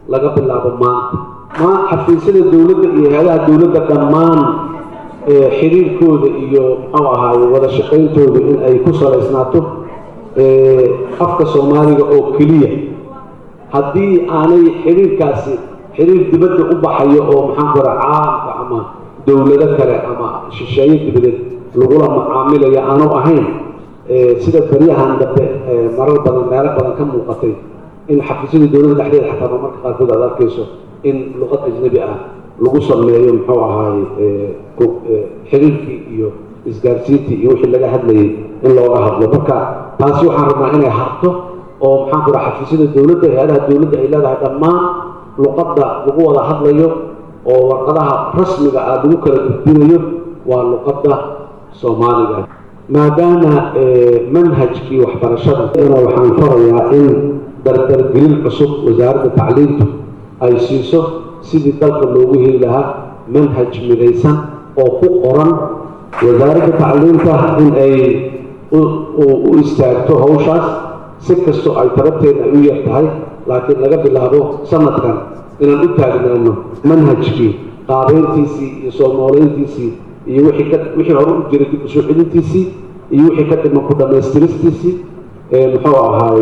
laga bilaabo maanta ma xafiisyada dowladda iyo hay-adaha dowladda dhammaan xiriirkooda iyo muxuu ahaaye wada shaqayntooda in ay ku salaysnaato afka soomaaliga oo keliya haddii aanay xiriirkaasi xiriir dibadda u baxayo oo maxaan ku raha caalamka ama dowlado kale ama shisheeye dibadeed lagula macaamilaya aanu ahayn sida baryahan dambe marar badan meelo badan ka muuqatay in xafiisyada dowladda dhexdeeda xataa marmarka qaarkood aad arkayso in luqad ajnabi ah lagu sameeyo muxuu ahaaye xiriirkii iyo isgaarsiintii iyo wixii laga hadlayay in looga hadlo marka taasi waxaan rabnaa inay harto oo maxaan ku dhaha xafiisyada dowladda hay-adaha dowladda ay leedahay dhammaan luqadda lagu wada hadlayo oo warqadaha rasmiga ah lagu kala gudbinayo waa luqadda soomaaliga maadaama manhajkii waxbarashada waxaan farayaa in dardargelin cusub wasaaradda tacliintu ay siiso sidii dalka loogu heli lahaa manhaj midaysan oo ku qoran wasaaradda tacliinta in ay u istaagto hawshaas si kastoo ay tabarteeda ay u yar tahay laakiin laga bilaabo sanadkan inaan u taagnaano manhajkii qaabeyntiisii iyo soo nooleyntiisii iyo wixii ka wixii hore u jiray dib usoo celintiisii iyo wixii ka dhiman ku dhammaystiristiisii muxuu ahaay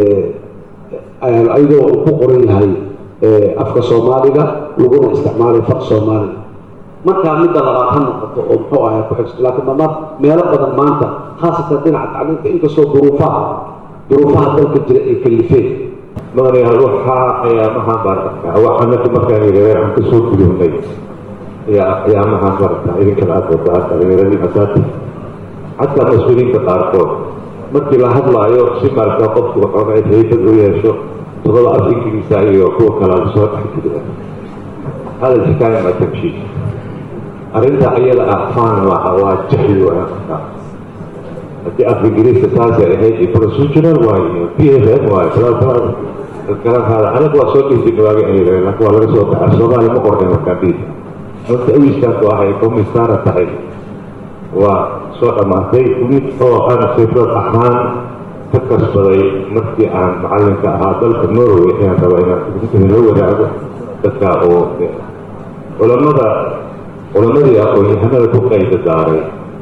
ayadoo uu ku qoran yahay afka soomaaliga laguna isticmaalay faq soomaaliga markaa midda labaad ha noqoto oo muxuu ahay ku xigsto laakiin dhammaan meelo badan maanta khaasatan dhinaca tacliinta inkastoo duruufaha duruufaha dalka jira ay kalifeen maqnayaal waxaa ayaamahaan baan arkaa waxanaki markaan yidhahdeen aan kasoo gudownay ayaa ayaamahaan marata idinkana aad wadaa dhalinyaradii hadaati xataa mas-uuliyiinta qaarkood markii la hadlaayo si marata qofku waxooga haybad u yeesho todoba af ingiriisa iyo kuwa kale la soo dhexgeliya hada xikaaya ma tamshi arrinta ayada ah faan waa waa jahli waa haddii af ingiriiska saasay ahayd iyo procedural waayo p f m waayo garakaada anaga waa soo dhihi jirnay waaga ay laakiin waa laga soo baxaa soomaaliya ma qornay markaa dhihi marka awiskaas oo ahay komisaara tahay waa soo dhammaatay mid oo aan khibrad ahaan ka kasbaday markii aan macalinka ahaa dalka norway ayaan rabaa inaan la wadaago dadka oo culamada culamadii aqoon-yahanada ku qayda daaray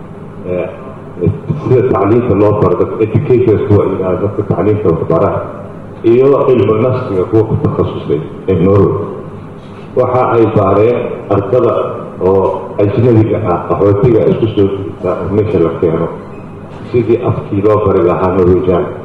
sida tacliinta loo baro dadka educators kuwa ilaa dadka tacliinta waxbara iyo cilmu nafsiga kuwa ku takhasusay ee norway waxa ay baareen ardada oo ajnabiga ah qaxootiga isku soo jirta meesha la keeno sidii afkii loo bari lahaa norwejan